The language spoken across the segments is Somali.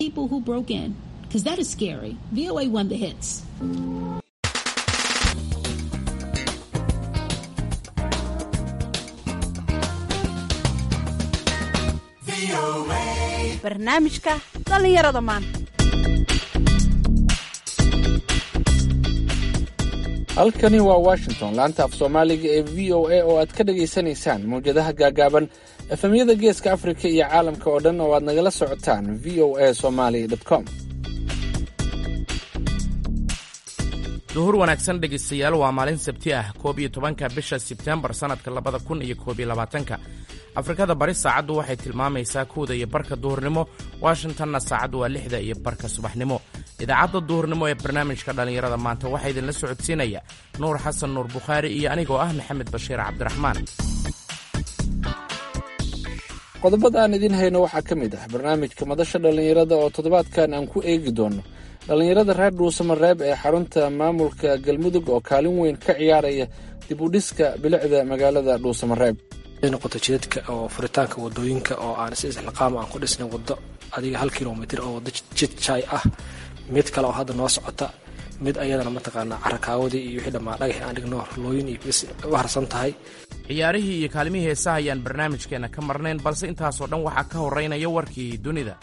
people who broke in, because that is scary. VOA won the hits. barnaamijka dhallinyarada maanta halkani waa washington laanta af soomaaliga ee v o a oo aad ka dhagaysanaysaan mawjadaha gaagaaban efemyada geeska afrika iyo caalamka oo dhan oo aad nagala socotaan v o a somaly com duhur wanaagsan dhegaystayaal waa maalin sabti ah koob iyo tobanka bisha sebtembar sannadka labada kun iyo koob iyo labaatanka afrikada bari saacaddu waxay tilmaamaysaa kowda iyo barka duhurnimo washingtonna saacaddu waa lixda iyo barka subaxnimo idaacadda duhurnimo ee barnaamijka dhallinyarada maanta waxaa idinla socodsiinaya nuur xasan nuur bukhaari iyo anigoo ah maxamed bashiir cabdiraxmaan qodobada aan idiin hayno waxaa ka mid ah barnaamijka madasha dhallinyarada oo toddobaadkan aan ku eegi doono dhallinyarada reer dhuusamareeb ee xarunta maamulka galmudug oo kaalin weyn ka ciyaaraya dib u dhiska bilicda magaalada dhuusamareeb noqoto jidadka oo furitaanka wadooyinka oo aan si isliqaama aan ku dhisnay wado adiga hal kilomitr oo wado jid jaay ah mid kale oo hadda noo socota mid ayadana mataqaanaa carakaawadii iyo wixii dhammaa dhagaxi aan dhigno horlooyin iyo bis u harsan tahay ciyaarihii iyo kaalimihii heesaha ayaan barnaamijkeenna ka marnayn balse intaasoo dhan waxaa ka horraynaya warkii dunida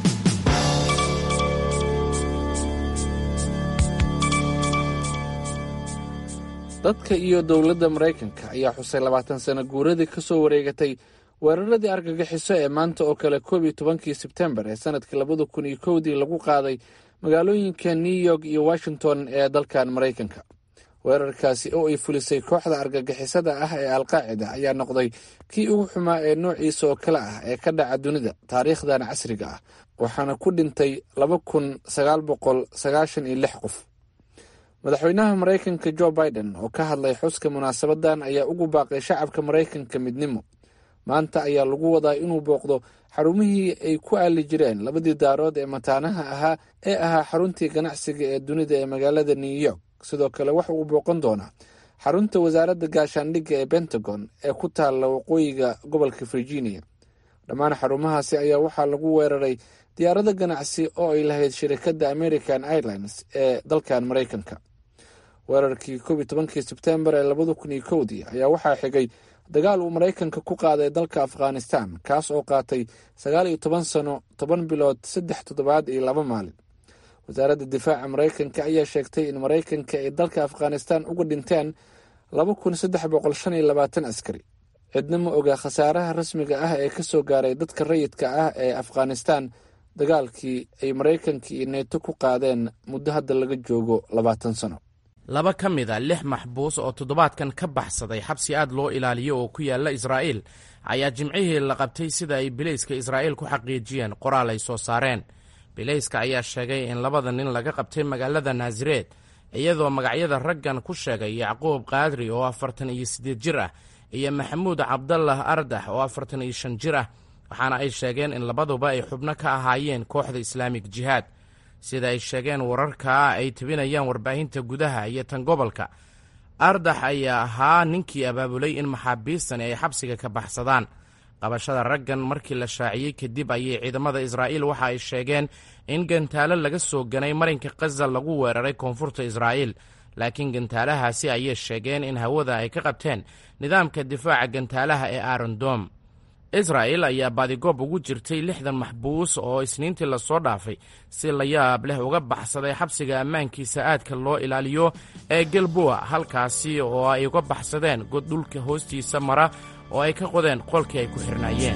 dadka iyo dowladda maraykanka ayaa xusay labaatan sano guuradii ka soo wareegatay weeraradii argagixiso ee maanta oo kale koob iyo tobankii sebtembar ee sanadkii labada kun iyo kowdii lagu qaaday magaalooyinka new york iyo washington ee dalkan maraykanka weerarkaasi oo ay fulisay kooxda argagixisada ah ee alqaacida ayaa noqday kii ugu xumaa ee noociisa oo kale ah ee ka dhaca dunida taariikhdan casriga ah waxaana ku dhintay laba kun sagaal boqol sagaashan iyo lix qof madaxweynaha maraykanka jo biden oo ka hadlay xuska munaasabadan ayaa ugu baaqay shacabka maraykanka midnimo maanta ayaa lagu wadaa inuu booqdo xarumihii ay ku aali jireen labadii daarood ee mataanaha ahaa ee ahaa xaruntii ganacsiga ee dunida ee magaalada new york sidoo kale waxa uu booqan doonaa xarunta wasaaradda gaashaandhigga ee pentagon ee ku taalla waqooyiga gobolka virginia dhammaan xarumahaasi ayaa waxaa lagu weeraray diyaarado ganacsi oo ay lahayd shirikadda american airlines ee dalkan maraykanka weerarkii koob iyo tobankii sebtembar ee labada kun iyo kowdii ayaa waxaa xigay dagaal uu maraykanka ku qaaday dalka afghanistan kaas oo qaatay sagaal iyo toban sano toban bilood saddex toddobaad iyo laba maalin wasaaradda difaaca maraykanka ayaa sheegtay in maraykanka ay dalka afghanistan uga dhinteen laba kun saddex boqol shan iyo labaatan askari cidna ma oga khasaaraha rasmiga ah ee ka soo gaaray dadka rayidka ah ee afghanistan dagaalkii ay maraykanka iyo neeto ku qaadeen muddo hadda laga joogo labaatan sano laba ka mid a lix maxbuus oo toddobaadkan ka baxsaday xabsi aad loo ilaaliyo oo ku yaalla israa'iil ayaa jimcihii la qabtay sida ay bilayska israa'iil ku xaqiijiyeen qoraal ay soo saareen bilayska ayaa sheegay in labada nin laga qabtay magaalada naasareed iyadoo magacyada raggan ku sheegay yacquub kaadri oo afartan iyo siddeed jir ah iyo maxamuud cabdallah ardax oo afartan iyo shan jir ah waxaana ay sheegeen in labaduba ay xubno ka ahaayeen kooxda islaamik jihaad sida ay sheegeen wararkaa ay tebinayaan warbaahinta gudaha iyo tan gobolka ardax ayaa ahaa ninkii abaabulay in maxaabiistani ay xabsiga ka baxsadaan qabashada raggan markii la shaaciyey kadib ayay ciidamada israa'iil waxa ay sheegeen in gantaalo laga soo ganay marinka khaza lagu weeraray koonfurta israa'iil laakiin gantaalahaasi ayay sheegeen in hawada ay ka qabteen nidaamka difaaca gantaalaha ee arondom israa'il ayaa baadigoob ugu jirtay lixdan maxbuus oo isniintii lasoo dhaafay si la yaab leh uga baxsaday xabsiga ammaankiisa aadka loo ilaaliyo ee galboa halkaasi oo ay uga baxsadeen god dhulka hoostiisa mara oo ay ka qodeen qolkii ay ku xirnaayeen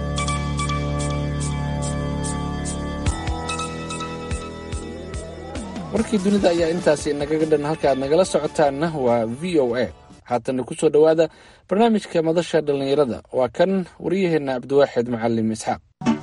warkii dunida ayaa intaasi nagaga dhan halkaaad nagala socotaanna waa v o a haatana ku soo dhowaada barnaamijka madasha dhallinyarada waa kan waryaheenna cabdiwaaxid macalim isxaaq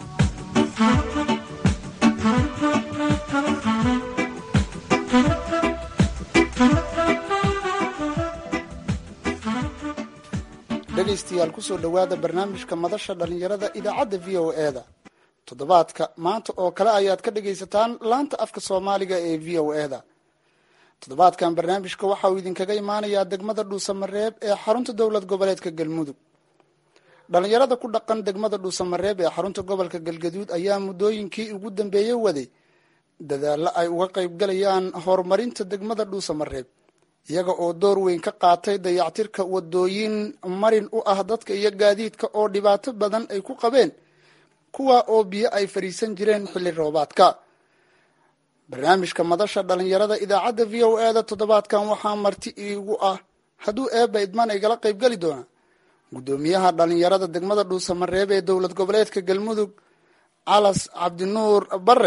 dhegaystayaal kusoo dhowaada barnaamijka madasha dhallinyarada idaacadda v o e da toddobaadka maanta oo kale ayaad ka dhagaysataan laanta afka soomaaliga ee v o e da toddobaadkan barnaamijka waxa uu idinkaga imaanayaa degmada dhuusamareeb ee xarunta dowlad goboleedka galmudug dhallinyarada ku dhaqan degmada dhuusamareeb ee xarunta gobolka galgaduud ayaa muddooyinkii ugu dambeeyey waday dadaallo ay uga qaybgalayaan horumarinta degmada dhuusamareeb iyaga oo door weyn ka qaatay dayactirka wadooyin marin u ah dadka iyo gaadiidka oo dhibaato badan ay ku qabeen kuwa oo biyo ay fadhiisan jireen xilli roobaadka barnaamijka madasha dhallinyarada idaacadda v o eda toddobaadkan waxaa marti iigu ah hadduu eebba idmaan igala qaybgeli doona guddoomiyaha dhallinyarada degmada dhuusamareeb ee dowlad goboleedka galmudug calas cabdinuur bare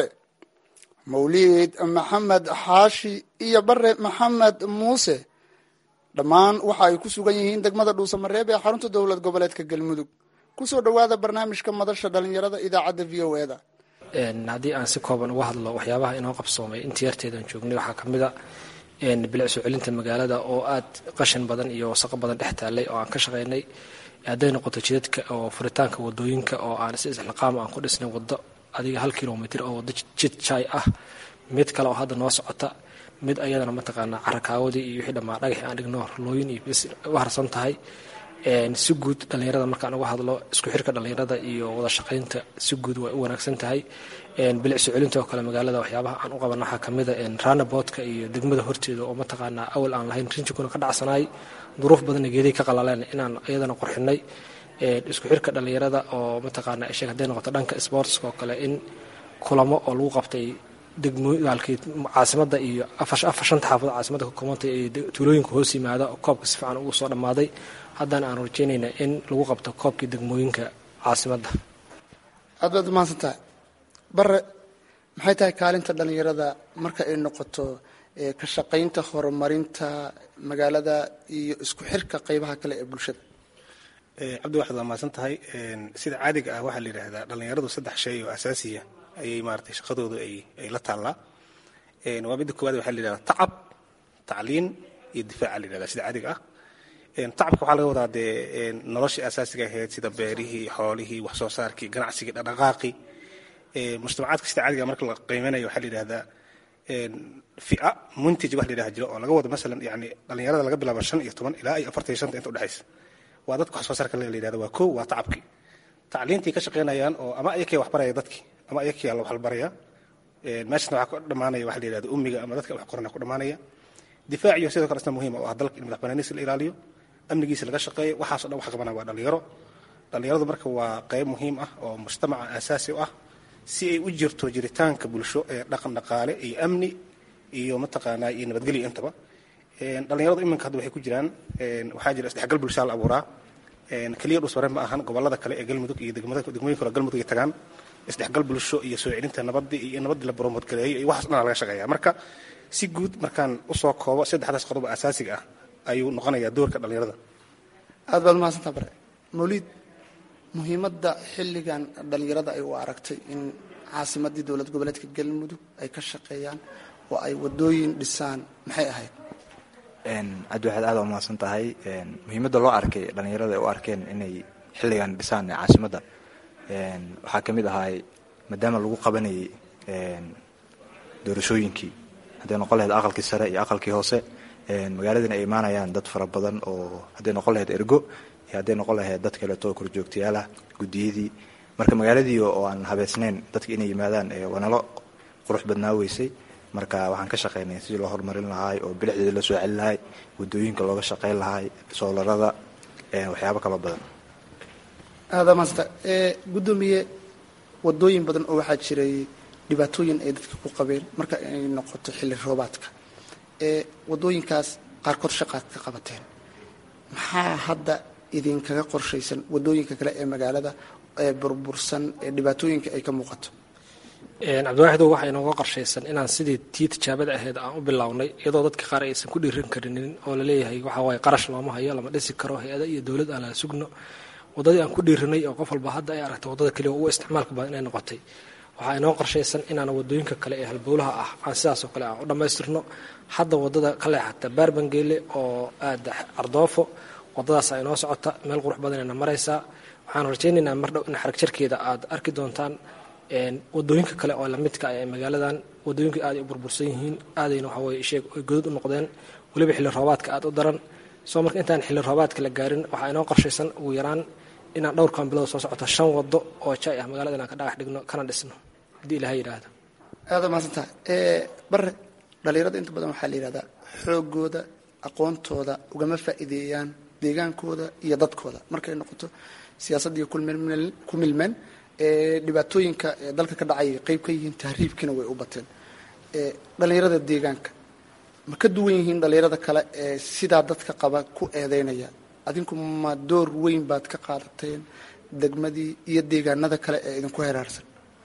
mawliid maxamed xaashi iyo bare maxamed muuse dhammaan waxa ay ku sugan yihiin degmada dhuusamareeb ee xarunta dowlad goboleedka galmudug kusoo dhawaada barnaamijka madasha dhallinyarada idaacadda v o eda haddii aan si kooban uga hadlo waxyaabaha inoo qabsoomay intii yarteedaan joognay waxaa ka mid a bilic soo celinta magaalada oo aad qashin badan iyo wasaqo badan dhex taallay oo aan ka shaqaynay hadday noqoto jidadka oo furitaanka wadooyinka oo aan si isliqaama aan ku dhisnay waddo adiga hal kilomitr oo waddo jid jaay ah mid kale oo hadda noo socota mid ayadana mataqaanaa carakaawadii iyo wixii dhammaa dhagaxi aan dhigno horlooyin iyo bis u harsan tahay si guud dhallinyarada markaan uga hadlo isku xirka dhallinyarada iyo wada shaqaynta si guud way u wanaagsan tahay bilic soo celinta oo kale magaalada waxyaabaha aan u qaban waxaa kamida ranaboodka iyo degmada horteeda oo mataqaanaa awal aan lahayn rinjikuna ka dhacsanaay duruuf badanna geedihi ka qalaleen inaan iyadana qurxinay isku xirka dhallinyarada oo mataqaanaa sheeg hadday noqoto dhanka sportska oo kale in kulamo oo lagu qabtay degmaalkii caasimada iyo afar shanta xaafado caasimada ka koobantay ee tuulooyinka hoos yimaada oo koobka si fiican ugu soo dhammaaday haddana aan rajaynayna in lagu qabto koobkii degmooyinka caasimadda aad baad umahadsan tahay bare maxay tahay kaalinta dhallinyarada marka ay noqoto ka shaqaynta horumarinta magaalada iyo isku xirka qeybaha kale ee bulshada cabdi waxaad waa mahadsan tahay sida caadiga ah waxaa la yidhaahdaa dhallinyaradu saddex shay oo asaasiya ayay maaragtay shaqadoodu ay ay la taallaa waa midda koowaad waxaa la yidhahdaa tacab tacliin iyo difaaca la yidhahdaa sida caadiga ah tacabka waxaa laga wadaa dee noloshii asaasiga ahayd sida beerihii xoolihii wax soo saarkii ganacsigii dhaqdhaqaaqii mujtamacaadka sida caadiga marka la qiimeynayo waxaa la yidhahdaa fia muntaj wax la yidhaha jiro oo laga wado masalan yani dhallinyarada laga bilaabo shan iyo toban ilaa iyo afartan iyo shanta inta udhexaysa waa dadka wax soo saarka la yidhahda waa kow waa tacabkii tacliintii ka shaqaynayaan oo ama ayakii wax baraya dadkii ama ayakii alla wax la baraya meeshasna waxaa ku dhammaanaya waxa la yidhahda ummiga ama dadka wax qorana ku dhammaanaya difaaciyo sidoo kale isna muhiim oo ah dalka in madax banaaniisa la ilaaliyo amnigiisa laga shaqeeyo waxaaso dhan wax qabanaya waa dhallinyaro dhallinyaradu marka waa qayb muhiim ah oo mujtamaca aasaasi u ah si ay u jirto jiritaanka bulsho ee dhaqan dhaqaale iyo amni iyo mataqaanaa iyo nabadgelyo intaba dhallinyaradu iminka hadda waxay ku jiraan waxaa jira isdhexgal bulshaa la abuuraa keliya dhusmare ma ahan gobolada kale ee galmudug iyo degmooyin kale galmudug ay tagaan isdhexgal bulsho iyo soo celinta nabadii iyo nabaddii la boromoodgaleeyo iyo waxaas dhan laga shaqeeya marka si guud markaan usoo koobo saddexdaas qodob asaasiga ah ayuu noqonayaa doorka dhallinyarada aad baad umahadsantaa bare mawliid muhiimadda xilligan dhallinyarada ay u aragtay in caasimadii dowlad goboleedka galmudug ay ka shaqeeyaan oo ay wadooyin dhisaan maxay ahayd cabdi waxaad aada umahadsan tahay muhiimadda loo arkay dhallinyarada ay u arkeen inay xilligan dhisaan caasimadda waxaa ka mid ahay maadaama lagu qabanayay doorashooyinkii hadday noqon lahayd aqalkii sare iyo aqalkii hoose magaaladana ay imaanayaan dad fara badan oo hadday noqon lahayd ergo iyo hadday noqon lahayd dad kaleeto korjoogtayaalah guddiyadii marka magaaladii oo aan habeysnayn dadka inay yimaadaan wanalo qurux badnaa weysay marka waxaan ka shaqaynay sidii loo horumarin lahaay oo bilixdeeda la soo celin lahaay wadooyinka looga shaqayn lahaay soolarada waxyaabo kaloo badan aada maasta guddoomiye wadooyin badan oo waxaa jiray dhibaatooyin ay dadka ku qabeen marka ay noqoto xilli roobaadka ee wadooyinkaas qaarkood shaqaad ka qabateen maxaa hadda idinkaga qorshaysan wadooyinka kale ee magaalada ee burbursan ee dhibaatooyinka ay ka muuqato cabdiwaaxidow waxaa inooga qorshaysan inaan sidii tii tijaabada ahayd aan u bilownay iyadoo dadka qaar aysan ku dhiiran karinin oo laleeyahay waxaa waaye qarash looma hayo lama dhisi karo hay-ada iyo dowlad aan la sugno waddadii aan ku dhiiranay oo qof walba hadda ay aragtay waddada keliya ugu isticmaalka badan inay noqotay waxaa inoo qorshaysan inaan wadooyinka kale ee halbowlaha ah aan sidaasoo kale aan u dhammaystirno hadda waddada ka leexata baarbangeele oo aada ardoofo waddadaas ay inoo socota meel qurux badanayna maraysaa waxaan rajaynaynaa mar dhow in xarag jarkeeda aad arki doontaan wadooyinka kale oo lamidka ee magaaladan wadooyinka aaday u burbursan yihiin aadayna waxa weye sheeg ay godad u noqdeen weliba xilli roobaadka aad u daran soo marka intaan xilli roobaadka la gaarin waxaa inoo qorshaysan ugu yaraan inaan dhowrkan bilood soo socoto shan wado oo jay ah magaalada inaan ka dhagax dhigno kana dhisno haddii ilaahay yidhaahdo aada mahadsantaha bare dhalinyarada inta badan waxaa la yidhahdaa xoogooda aqoontooda ugama faa'iideeyaan deegaankooda iyo dadkooda markay noqoto siyaasadda iyo ku milmeen dhibaatooyinka dalka ka dhacay qeyb ka yihiin tahriibkiina way u bateen dhalinyarada deegaanka ma ka duwan yihiin dhalinyarada kale ee sidaa dadka qaba ku eedeynaya adinku ma door weyn baad ka qaadateen degmadii iyo deegaanada kale ee idinku heraarsan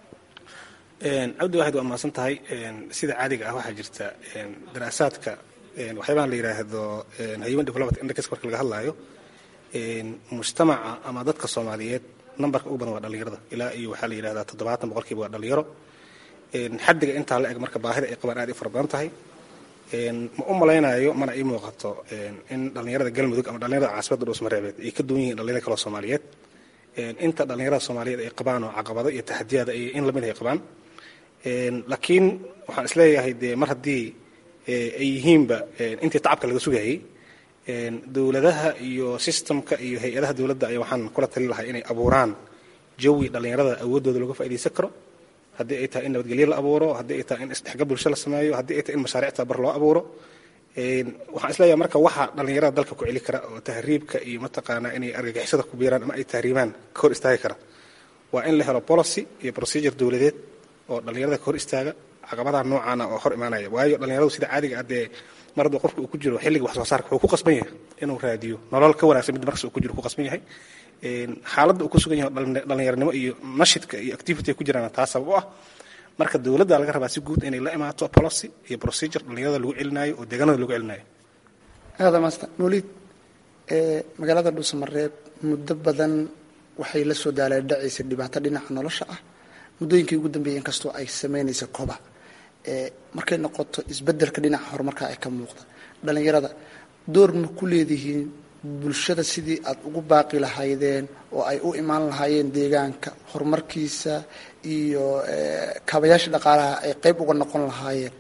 cabdi waxaad waa mahadsan tahay sida caadiga ah waxaa jirta daraasaadka waxyaabahan la yidhaahdo human development index marka laga hadlaayo mujtamaca ama dadka soomaaliyeed nambarka ugu badan waa dhalinyarada ilaa iyo waxaa la yidhahdaa toddobaatan boqolkiiba waa dhalinyaro xaddiga intaa la eg marka baahida ay qabaan aad i fara badan tahay ma u malaynayo mana ii muuqato in dhalinyarada galmudug ama dhalinyarada caasimada dhuusmareebeed ay ka duwan yihiin dhalinyarada kaloo soomaaliyeed inta dhalinyarada soomaaliyeed ay qabaan oo caqabado iyo taxadiyaada ay in lamid ay qabaan laakiin waxaan isleeyahay dee mar haddii ay yihiinba intii tacabka laga sugayay dowladaha iyo sistamka iyo hay-adaha dowladda ayaa waxaan kula talin lahay inay abuuraan jawi dhalinyarada awooddooda looga faaidaysan karo haddii ay tahay in nabadgelyo la abuuro haddii ay tahay in isdhexgal bulsho la sameeyo haddii ay tahay in mashaariic tabar loo abuuro waxaan isleeyahay marka waxa dhalinyarada dalka ku celi kara oo tahriibka iyo mataqaanaa inay argagixisada ku biiraan ama ay tahriibaan ka hor istaagi kara waa in la helo policy iyo procedure dowladeed oo dhalinyarada ka hor istaaga caqabadaha noocaana oo hor imaanaya waayo dhalinyaradu sida caadiga ah dee mar hadduu qofka uu ku jiro xilliga wax soo saarka wuxuu ku qasban yahay inuu raadiyo nolol ka wanaagsan mid markas uu ku jiro ku qasban yahay xaaladda uu ku sugan yahay dhalinyaranimo iyo nashidka iyo activity ay ku jiraan taa sabab u ah marka dowladda laga rabaa si guud inay la imaato policy iyo procedure dhalinyarada lagu celinaayo oo deegaanada lagu celinayo aada maasta mawlid magaalada dhuusamareeb muddo badan waxay la soo daaleen dhacaysay dhibaato dhinaca nolosha ah muddooyinkii ugu dambeeyay inkastoo ay sameynaysa koba markay noqoto isbedelka dhinaca horumarka ay ka muuqda dhalinyarada door ma ku leedihiin bulshada sidii aad ugu baaqi lahaydeen oo ay u imaan lahaayeen deegaanka horumarkiisa iyo kaabayaasha dhaqaalaha ay qeyb uga noqon lahaayeen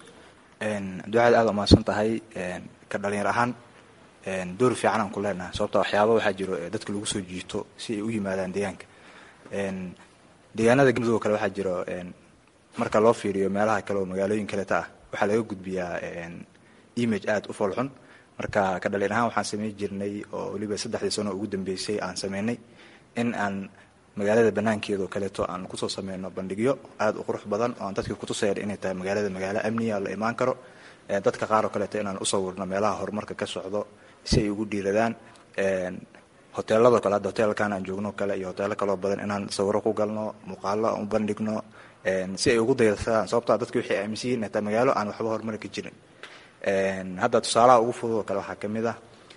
ducaad aada umahadsan tahay ka dhalinyar ahaan door fiican aan ku leenahay sababta waxyaaba waxaa jiro dadka lagu soo jiito si ay u yimaadaan deegaanka deegaanada galmudug oo kale waxaa jiro marka loo fiiriyo meelaha kale oo magaalooyin kaleta ah waxaa laga gudbiyaa image aada u foolxun marka ka dhalin ahaan waxaan samayn jirnay oo weliba saddexdii sano ugu dambeysay aan sameynay in aan magaalada banaankeeda oo kaleeto aan kusoo sameyno bandhigyo aada u qurux badan oo aan dadkii kutusaya inay tahay magaalada magaalo amniya la imaan karo dadka qaar oo kaleeto inaan usawirno meelaha horumarka ka socdo si ay ugu dhiiradaan hoteelado kale hadda hoteelkan aan joogno kale iyo hoteelo kaloo badan inaan sawiro ku galno muuqaalo aan u bandhigno si ay ugu daysadaan sababtaa dadki waxay aaminsan yihin hataa magaalo aan waxba horumari ka jirin hadda tusaalaha ugu fudud oo kale waxaa ka mid ah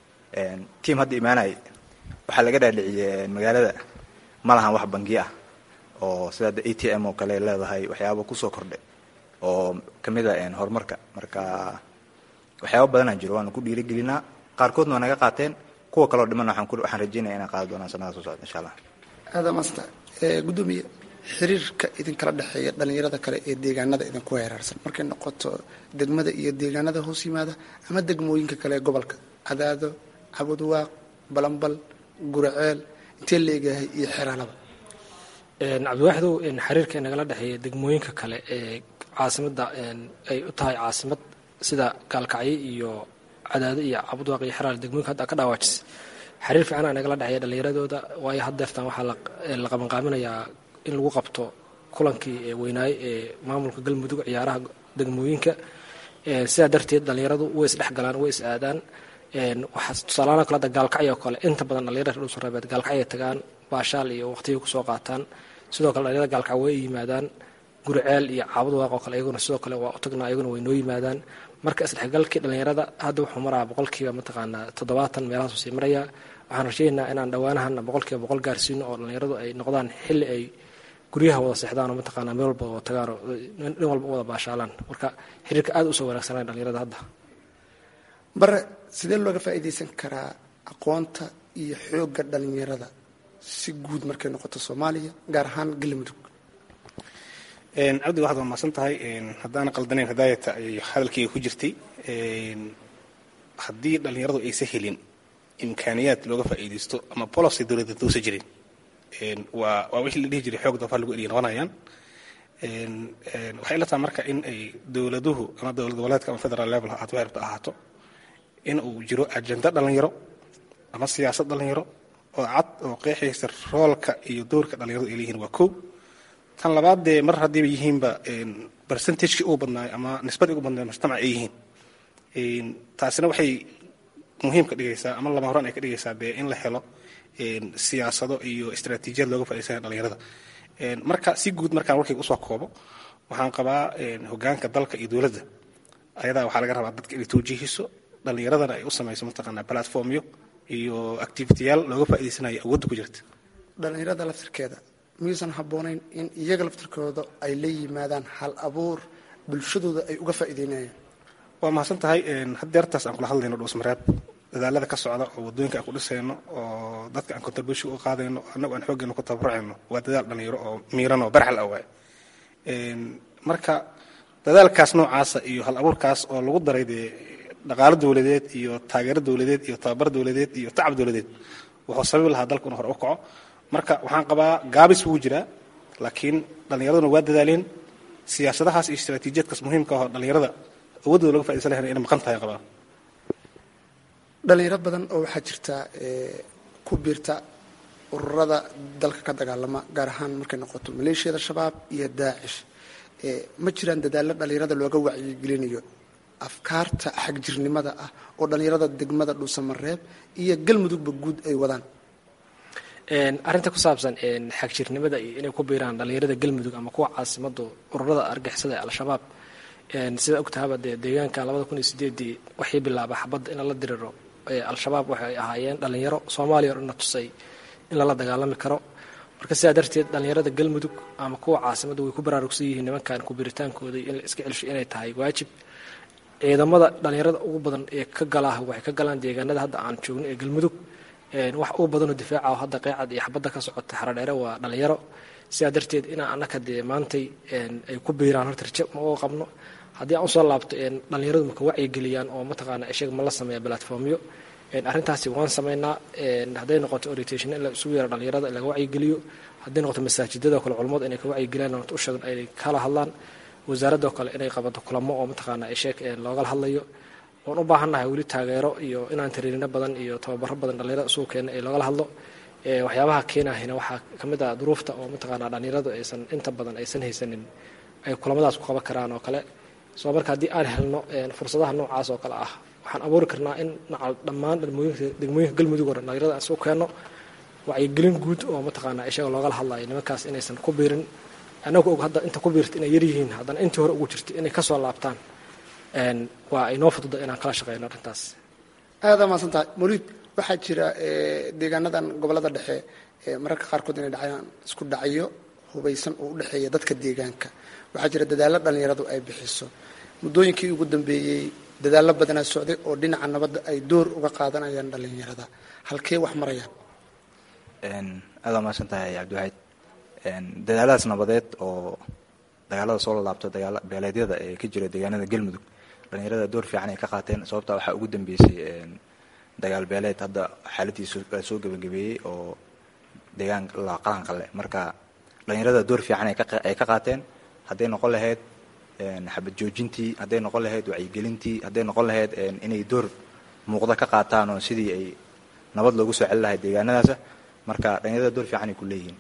tiam hadda imaanay waxaa laga dhaadhiciyey magaalada ma lahan wax bangiyo ah oo sida hadda a t m oo kale leedahay waxyaaba kusoo kordhay oo kamid a horumarka marka waxyaaba badanaa jiro waana ku dhiirigelinaa qaarkoodna waa naga qaateen kuwa kaloo dhiman waxaan rajeynaya inaan qaadi doonaan sanada soo socda insha allah aada maasta gudoomiye xiriirka idinkala dhexeeya dhalinyarada kale ee deegaanada idinku weeraarsan markay noqoto degmada iyo deegaanada hoos yimaada ama degmooyinka kale ee gobolka cadaado cabudwaaq balambal guraceel intee leegayahay iyo xeraalaba cabdiwaaxidow xiriirka inagala dhexeeya degmooyinka kale ee caasimada ay u tahay caasimad sida gaalkacyo iyo cadaado iyo cabudwaaq iyo xeraal degmooyinka hadda ka dhawaajis xiriir fiican nagala dhexeeya dhallinyaradooda waayo haddeertan waxaa la qabanqaaminayaa in lagu qabto kulankii weynaaye ee maamulka galmudug ciyaaraha degmooyinka sidaa darteed dhallinyaradu way isdhexgalaan way is aadaan waxaa tusaalaana kale hadda gaalkacyo oo kale inta badan dhalinyarada reer dhuusarabeed gaalkacyo ay tagaan baashaal iyo waqtiga kusoo qaataan sidoo kale dhalinyarada gaalkacyo way yimaadaan guriceel iyo caabud waaq oo kale iyaguna sidoo kale waa u tagnaa iyaguna way noo yimaadaan marka isdhexgalkii dhalinyarada hadda wuxuu maraa boqolkiiba mataqaanaa toddobaatan meelahaasuu sii marayaa waxaan rajaynaynaa inaan dhowaanahan boqolkiiba boqol gaarsiino oo dhalinyaradu ay noqdaan xilli ay guryaha wada seexdaan oo mataqaanaa meel walba wada tagaan oo dhin walba u wada baashaalaan marka xiriirka aada usoo wanaagsanaya dhalinyarada hadda bare sidee looga faa'iidaysan karaa aqoonta iyo xoogga dhalinyarada si guud markay noqoto soomaaliya gaar ahaan galmudug cabdi waxaad waa maasan tahay haddaana qaldanayn hidaayata ayay hadalkayga ku jirtay haddii dhalinyaradu aysa helin imkaaniyaad looga faa'iidaysto ama policy dowladeed uusa jirin waa waa wixii la dhihi jiray xoog doofaar lagu eriya noqonayaan waxay la tahay marka in ay dowladuhu ama dowlad goboleedka ama federal level ha ahaato waxay rabto ahaato in uu jiro ajenda dhalinyaro ama siyaasad dhalinyaro oo cad oo qeexaysa roolka iyo doorka dhalinyaradu ay leeyihiin waa kow tan labaad dee mar haddiiba yihiinba percentagekii ugu badnaay ama nisbadii ugu badnaay mujtamac ay yihiin taasina waxay muhiim ka dhigaysaa ama lama horaan ay ka dhigaysaa dee in la helo siyaasado iyo istaraatiijiyad looga faa'iidaysanaya dhalinyarada marka si guud markaan warkayga usoo koobo waxaan qabaa hogaanka dalka iyo dowladda ayadaa waxaa laga rabaa dadka inay tawjiihiso dhalinyaradana ay u samayso mataqaanaa platformyo iyo activitiyaal looga faa'iidaysanayo awoodda ku jirta dhalinyarada laftirkeeda miyuusan habboonayn in iyaga laftirkooda ay la yimaadaan hal abuur bulshadooda ay uga faa'iideynayaan waa mahadsan tahay haddeertaas aan kula hadlayno dhuusmareeb dadaalada ka socda oo waddooyinka aan ku dhisayno oo dadka aan contribution u qaadayno annagu aan xooggeena ku tabarucayno waa dadaal dhalinyaro oo miiran oo barxal ah waay marka dadaalkaas noocaasa iyo hal abuurkaas oo lagu daray dee dhaqaalo dowladeed iyo taageero dowladeed iyo tababar dowladeed iyo tacab dowladeed wuxuu sababi lahaa dalku inu hore u kaco marka waxaan qabaa gaabis wuu jiraa laakiin dhallinyaraduna waa dadaaleen siyaasadahaas iyo istaraatiijiyadkaas muhiimka ah oo dhallinyarada awoodooda laga fa'idaysan lahayn inay maqan tahay qabaa dhalinyaro badan oo waxaa jirta ku biirta ururada dalka ka dagaalama gaar ahaan markay noqoto maleeshiyada shabaab iyo daacish ma jiraan dadaallo dhalinyarada looga wacyigelinayo afkaarta xagjirnimada ah oo dhalinyarada degmada dhuusamareeb iyo galmudugba guud ay wadaan arrinta ku saabsan xagjirnimada iyo inay ku biiraan dhalinyarada galmudug ama kuwa caasimadu ururada argixisada ee al-shabaab sida ogtahaba dee deegaanka labada kun iyo sideedii waxii bilaaba xabadda in lala diriro al-shabaab waxay ahaayeen dhalinyaro soomaaliya o dhanna tusay in lala dagaalami karo marka sidaa darteed dhalinyarada galmudug ama kuwa caasimadda way ku baraarugsan yihiin nimankan kubiritaankooda in la iska celsho inay tahay waajib ciidamada dhalinyarada ugu badan ee ka galah waxay ka galaan deegaanada hadda aan joogno ee galmudug wax ugu badanoo difaaca oo hadda qeecad iyo xabadda ka socota xaradheere waa dhalinyaro sidaa darteed inaa annaka dee maantay ay ku biiraan horta raje ma uga qabno haddii aan usoo laabto dhalinyaradu maka wacyigeliyaan oo mataqaana ishaga ma la sameeya platformyo arrintaasi waan sameynaa hadday noqoto orientation in la isugu yeero dhalinyarada laga wacyigeliyo hadday noqoto masaajidada kale culumadu inay ka wacyigeliyaan u sheegan ay kala hadlaan wasaaradoo kale inay qabato kulamo oo mataqaana isheeg loogala hadlayo waan u baahannahay weli taageero iyo inaan tariirino badan iyo tababaro badan dhalinyarada isugu keena ee loogala hadlo waxyaabaha keenahayna waxaa ka mid ah duruufta oo mataqaana dhalinyaradu aysan inta badan aysan haysanin ay kulamadaas ku qaban karaan oo kale soo marka haddii aan helno fursadaha noocaas oo kale ah waxaan abuuri karnaa in nacal dhammaan degmooyinka galmudug oo dhan dhalinyarada aan isugu keenno wacyigelin guud oo mataqaana ishaga loogala hadlayo nimankaas inaysan ku biirin annagu og hadda inta ku biirta inay yaryihiin haddana intii hore ugu jirta inay kasoo laabtaan waa inoo fududa inaan kala shaqeyno arrintaas aada maasan tahay mawliid waxaa jira deegaanadan gobolada dhexe mararka qaarkood inay dhacayaan isku dhacyo hubaysan oo u dhexeeya dadka deegaanka waxaa jira dadaallo dhalinyaradu ay bixiso muddooyinkii ugu dambeeyey dadaallo badanaa socday oo dhinaca nabadda ay door uga qaadanayaan dhalinyarada halkee wax marayaan aada maasan tahay cabdiwaxid dadaaladaas nabadeed oo dagaalada soo lalaabto dagaala beeleedyada ee ka jira deegaanada galmudug dhalinyarada door fiican ay ka qaateen sababta waxaa ugu dambeysay dagaal beeleed hadda xaaladiisu soo gebagabeeyey oo deegaan qalanqale marka dhalinyarada door fiican ay ka qaateen hadday noqon lahayd xabad joojintii hadday noqon lahayd wacyigelintii hadday noqon lahayd inay door muuqda ka qaataan oo sidii ay nabad loogu soo celi lahayd deegaanadaasa marka dhalinyarada door fiican ay ku leeyihiin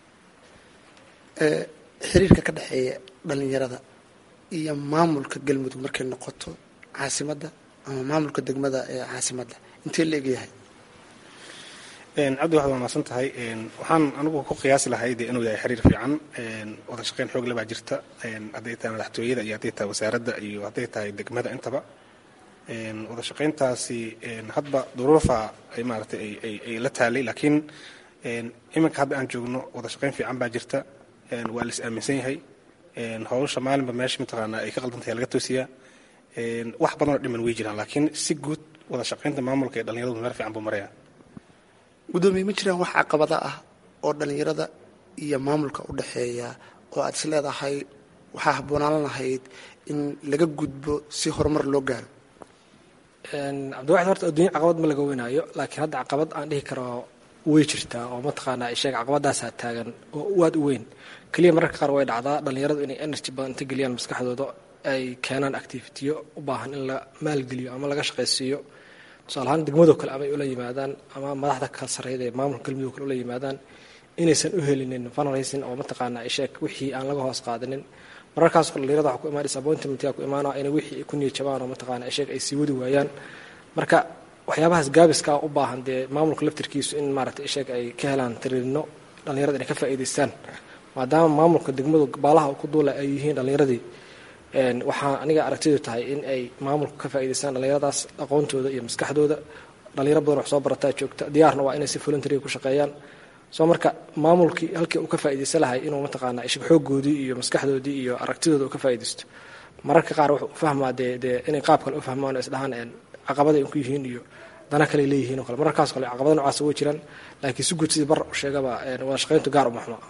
xiriirka ka dhexeeya dhalinyarada iyo maamulka galmudug markay noqoto caasimadda ama maamulka degmada ee caasimadda intee la egyahay cabdi waxaad waa mahadsan tahay waxaan anigu ku qiyaasi lahay dee inuu yahay xiriir fiican wada shaqeyn xoog le baa jirta hadday tahay madaxtooyada iyo hadday tahay wasaaradda iyo hadday tahay degmada intaba wada shaqeyntaasi hadba duruufa ay maaratay ay la taalay laakiin iminka hadda aan joogno wada shaqeyn fiican baa jirta waa la is aaminsan yahay howsha maalinba meesha mataqaana ay ka qaldantahay laga toosiyaa wax badanoo dhiman way jiraan laakiin si guud wada shaqeynta maamulka ee dhalinyaradu meel fiican buu maraya guddoomiye ma jiraan wax caqabada ah oo dhalinyarada iyo maamulka u dhexeeya oo aad is leedahay waxaa habboonaan lahayd in laga gudbo si horumar loo gaaro cabdiwaxid horta adduunya caqabad ma laga weynaayo laakiin hadda caqabad aan dhihi karo way jirtaa oo mataqaanaa isheeg caqabadaasaa taagan oo aad u weyn keliya mararka qaar way dhacdaa dhallinyaradu inay energy badan inta geliyaan maskaxdooda ay keenaan activitiyo u baahan in la maalgeliyo ama laga shaqaysiiyo tusaale ahaan degmadoo kale amay ula yimaadaan ama madaxda ka sarreyda ee maamulka galmudug kale ula yimaadaan inaysan u helinin fundraising oo mataqaanaa isheeg wixii aan laga hoos qaadanin mararkaas dhallinyarada waxa ku imaan disappointmentka ku imaanaa inay wixii ay ku niyad jabaan oo mataqaanaa isheeg ay sii wadi waayaan marka waxyaabahaas gaabiska u baahan dee maamulka laftirkiisu in maaragtay isheeg ay ka helaan tiriirino dhallinyarada inay ka faa'iidaystaan maadaama maamulka degmadu baalaha ku duula ay yihiin dhallinyaradii waxaa aniga aragtidu tahay in ay maamulka ka faa'iidaystaan dhallinyaradaas aqoontooda iyo maskaxdooda dhalinyaro badan wax soo barataa joogta diyaarna waa inay si voluntary ku shaqeeyaan soo marka maamulkii halkii uu ka faa'iidaysan lahay inuu mataqaanaa ishig xooggoodii iyo maskaxdoodii iyo aragtidooda uu ka faa'iidaysto mararka qaar wuxuu u fahmaa dee dee inay qaab kale u fahmaan oo isdhahaan caqabaday ku yihiin iyo dana kale leeyihiin oo kale mararkaas kale caqabada nocaas way jiraan laakiin si guud sidii bar u sheegaba wada shaqayntu gaar uma xumo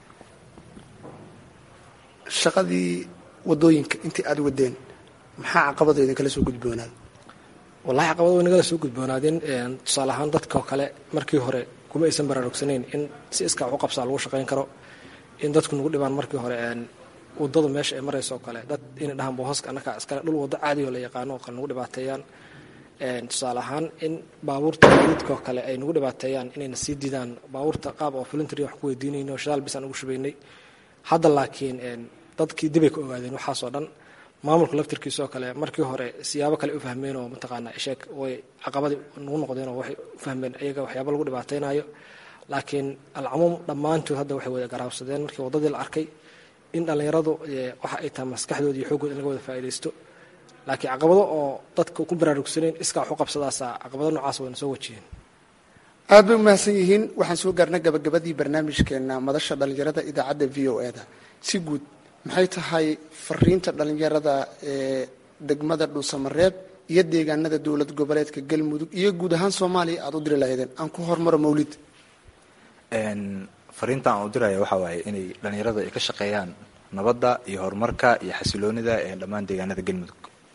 shaqadii wadooyinka intii aada wadeen maxaa caqabado idinkala soo gudboonaad wallahi caqabado way nagala soo gudboonaadeen tusaale ahaan dadkao kale markii hore kuma aysan baraarugsanayn in si iskaa wax u qabsaa lagu shaqayn karo in dadku nagu dhibaan markii hore wadadu meesha ay marayso oo kale dad inay dhahaan boosaska annakaa iskale dhul waddo caadi oo la yaqaano oo kale nagu dhibaateeyaan tusaale ahaan in baabuurta gaadiidka oo kale ay nagu dhibaateeyaan inayna sii didaan baabuurta qaab oo voluntary wax ku weydiinayno shidaal bis aan ugu shubaynay hadda laakiin dadkii dibay ka ogaadeen waxaasoo dhan maamulka laftirkiisa oo kale markii hore siyaabo kale u fahmeen oo mataqaanaa isheeg way caqabadii nagu noqdeen oo waxay u fahmeen ayaga waxyaaba lagu dhibaateynayo laakiin alcamuum dhammaantood hadda waxay wada garaabsadeen markii waddadii la arkay in dhallinyaradu waxa ay tahay maskaxdooda iyo xoogooda in laga wada faa'iidaysto laakiin caqabado oo dadka ku baraarugsanayn iskaa wax u qabsadaasa caqabado noocaas wayna soo wajiyeen aad bay umahadsan yihiin waxaan soo gaarnay gabagabadii barnaamijkeena madasha dhallinyarada idaacadda v o e da si guud maxay tahay fariinta dhallinyarada ee degmada dhuusamareeb iyo deegaanada dowlad goboleedka galmudug iyo guud ahaan soomaaliya aada u diri lahaydeen aan ku hormaro mawlid fariinta aan u diraya waxaa waaye inay dhallinyarada ay ka shaqeeyaan nabadda iyo horumarka iyo xasiloonida ee dhammaan deegaanada galmudug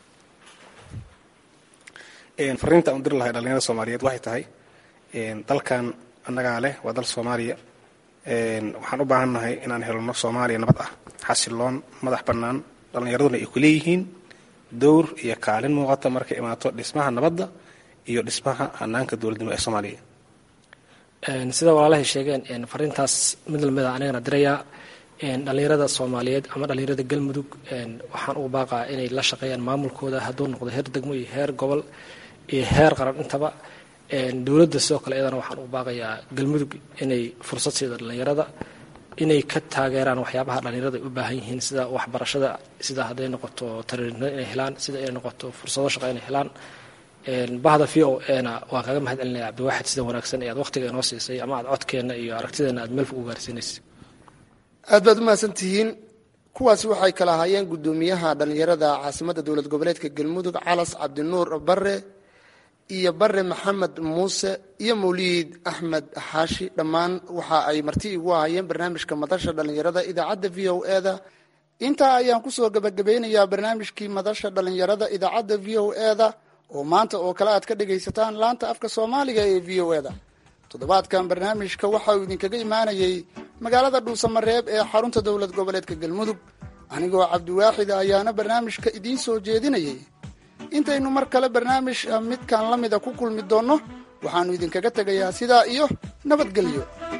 fariinta aan u diri lahay dhalinyarada soomaaliyeed waxay tahay dalkan annagaa leh waa dal soomaaliya waxaan u baahannahay inaan helno soomaaliya nabad ah xasiloon madax bannaan dhallinyaraduna ay ku leeyihiin dowr iyo kaalin muuqata markay imaato dhismaha nabadda iyo dhismaha hanaanka dowladnimo ee soomaaliya sida walaalahay sheegeen fariintaas mid lamida anigana dirayaa dhallinyarada soomaaliyeed ama dhallinyarada galmudug waxaan ugu baaqaa inay la shaqeeyaan maamulkooda hadduu noqdo heer degmo iyo heer gobol iyo heer qaran intaba dowladda sidoo kale iyadana waxaan ugu baaqayaa galmudug inay fursad siida dhallinyarada inay ka taageeraan waxyaabaha dhallinyarada ay u baahan yihiin sida waxbarashada sida hadday noqoto tariirnimo inay helaan sida inay noqoto fursado shaqa inay helaan bahda v o ena waan kaga mahad celinaya cabdiwaaxid sida wanaagsan ee aad waqtiga inoo siisay ama aad codkeenna iyo aragtideena aad meel fog u gaarsiinaysa aad baad umahadsan tihiin kuwaasi waxay kala ahaayeen guddoomiyaha dhallinyarada caasimadda dowlad goboleedka galmudug calas cabdinuur bare iyo bare maxamed muuse iyo mawliid axmed xaashi dhammaan waxa ay marti igu ahaayeen barnaamijka madasha dhallinyarada idaacadda v o e da intaa ayaan kusoo gabagabeynayaa barnaamijkii madasha dhallinyarada idaacadda v o e da oo maanta oo kale aad ka dhagaysataan laanta afka soomaaliga ee v o e da toddobaadkan barnaamijka waxa uu idinkaga imaanayey magaalada dhuusamareeb ee xarunta dowlad goboleedka galmudug anigoo cabdiwaaxid ayaana barnaamijka idiin soo jeedinayay intaynu mar kale barnaamij midkan la mida ku kulmi doonno waxaannu idinkaga tegayaa sidaa iyo nabadgelyo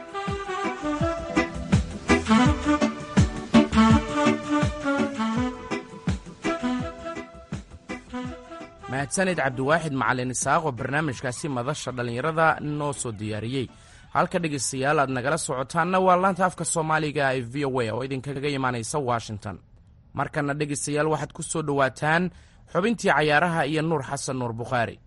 mahadsanid cabdiwaaxid macalin isaaq oo barnaamijkaasi madasha dhallinyarada noo soo diyaariyey halka dhegaystayaal aad nagala socotaanna waa laanta afka soomaaliga ee v o a oo idinkaga imaanaysa washington markana dhegaystayaal waxaad ku soo dhowaataan xubintii cayaaraha iyo nuur xasan nuur bukhaari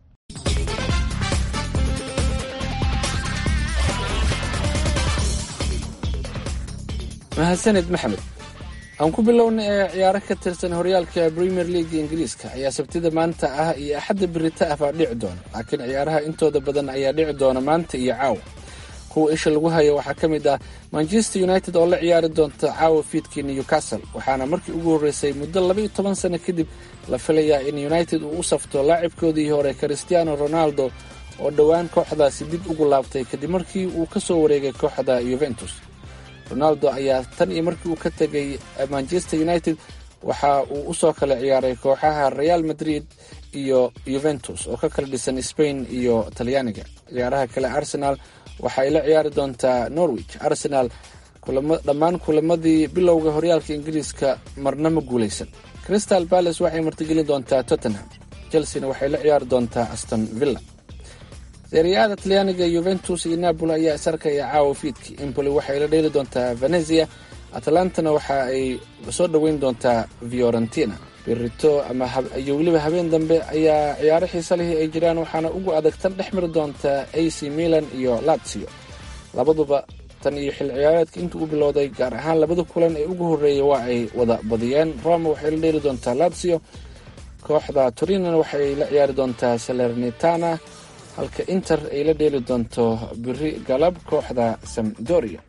mahadsanid maxamed aan ku bilowna ee ciyaaro ka tirsan horyaalka premier leaga ingiriiska ayaa sabtida maanta ah iyo axadda birita ah baa dhici doona laakiin ciyaaraha intooda badan ayaa dhici doona maanta iyo caawa kuwa isha lagu hayo waxaa ka mid ah manchester united oo la ciyaari doonta caawa fiidkii newcastle waxaana markii ugu horreysay muddo laba iyo toban sano kadib la filayaa in united uu u safto laacibkoodii hore cristiano ronaldo oo dhowaan kooxdaasi dib ugu laabtay kadib markii uu ka soo wareegay kooxda yuventus ronaldo ayaa tan iyo markii uu ka tegay manchester united waxa uu usoo kala ciyaaray kooxaha real madrid iyo yuventus oo ka kala dhisan spain iyo talyaaniga ciyaaraha kale arsenal waxa ay la ciyaari doontaa norwich arsenal dhammaan kulamadii bilowga horyaalka ingiriiska marna ma guulaysan crystal palace waxay martigelin doontaa tottenham chelsena waxay la ciyaari doontaa aston villa seriyaada talyaaniga yuventus iyo napoli ayaa isarkaya caawa fiidkii impoli waxay la dheeli doontaa venezia atalantana waxa ay soo dhoweyn doontaa fiorentina birito ama iyo weliba habeen dambe ayaa ciyaaro xiise lihii ay jiraan waxaana ugu adag tan dhex mari doonta ac milan iyo latsio labaduba tan iyo xil ciyaareedka intuu u bilowday gaar ahaan labada kulan ee ugu horreeyay waa ay wada badiyeen roma waxay la dheeli doontaa latsio kooxda turinana waxay la ciyaari doontaa salernitana halka inter ay la dheeli doonto biri galab kooxda samdoria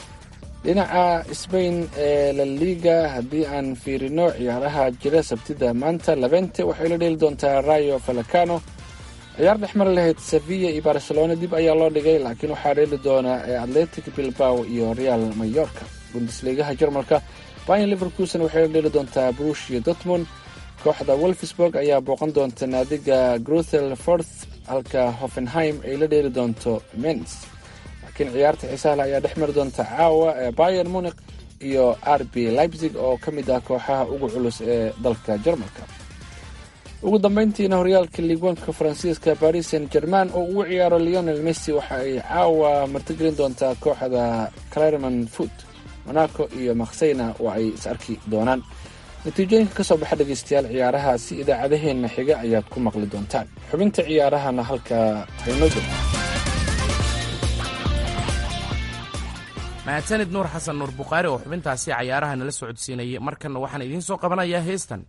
dhinaca sbain ee la liga haddii aan fiirino ciyaaraha jira sabtida maanta labente waxay la dheeli doontaa rayo falacano ciyaar dhexmar lahayd sevilla iyo barcelona dib ayaa loo dhigay laakiin waxaa dheeli doona atletic bilbao iyo real mayorka bundesligaha jarmalka bayan liverkusen waxay la dheeli doontaa brushia dortmund kooxda wolfsburg ayaa booqan doonta naadiga gruthel forth halka hoffenheim ay la dheeli doonto mens laakiin ciyaarta xiisahle ayaa dhex mari doonta caawa ee bayer munik iyo r b leipzig oo ka mid ah kooxaha ugu culus ee dalka jarmalka ugu dambeyntiina horyaalka liigwanka faransiiska paris saint german oo ugu ciyaaro leonel messi waxa ay caawa martigelin doontaa kooxda claremon foot monaco iyo makseyna oo ay is arki doonaan natiijooyinka ka soo baxa dhegaystayaal ciyaarahaasi idaacadaheenna xiga ayaad ku maqli doontaan xubinta ciyaarahana halkaa haynoo jiro mahadsanid nuur xasan nuur bukhaari oo xubintaasi cayaaraha nala socodsiinayay markanna waxaan idiin soo qabanayaa heestan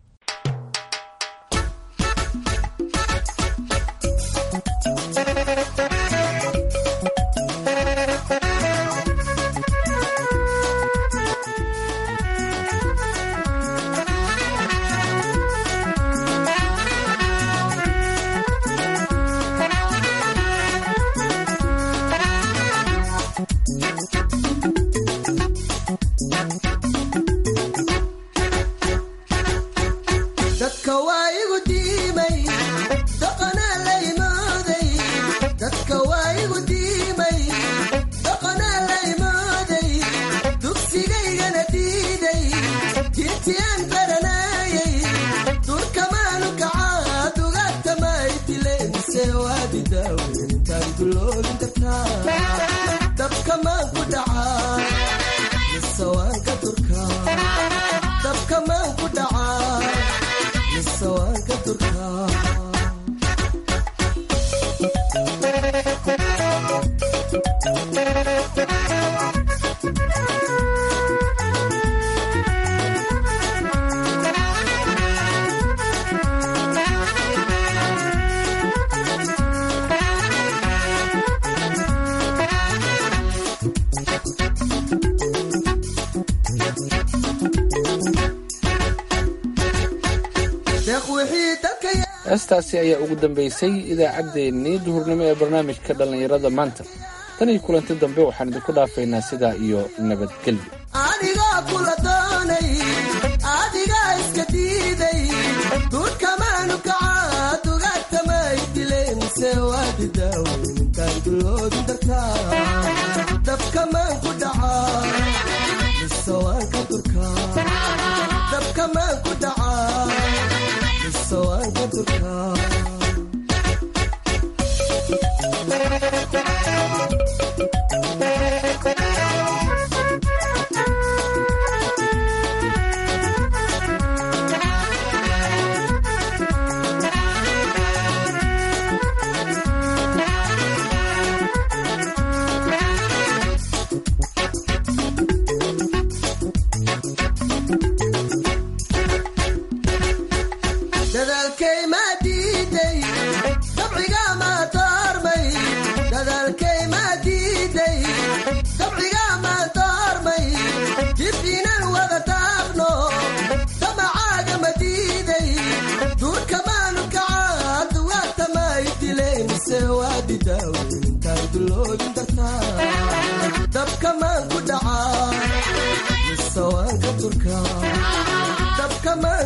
heestaasi ayaa ugu dambeysay idaacaddeenii duhurnimo ee barnaamijka dhallinyarada maanta tan iyo kulanti dambe waxaan idinku dhaafaynaa sidaa iyo nabadgelyo adigaa kula doonay adigaa iska diiday duurkamaanu kacaa dugaagtamay dileen se waadi daaweyntaan duloodi dartaa dabkamaan ku dhacaa mise waan ka durkaa dabkamaan ku dhacaa mise waan ka durkaa dadaalkay maa diiday dabciga maa taarmay dadaalkay maa diiday iloobin dartaa dabkamaan ku dhacaa mise waan ka turkaa dabkamaan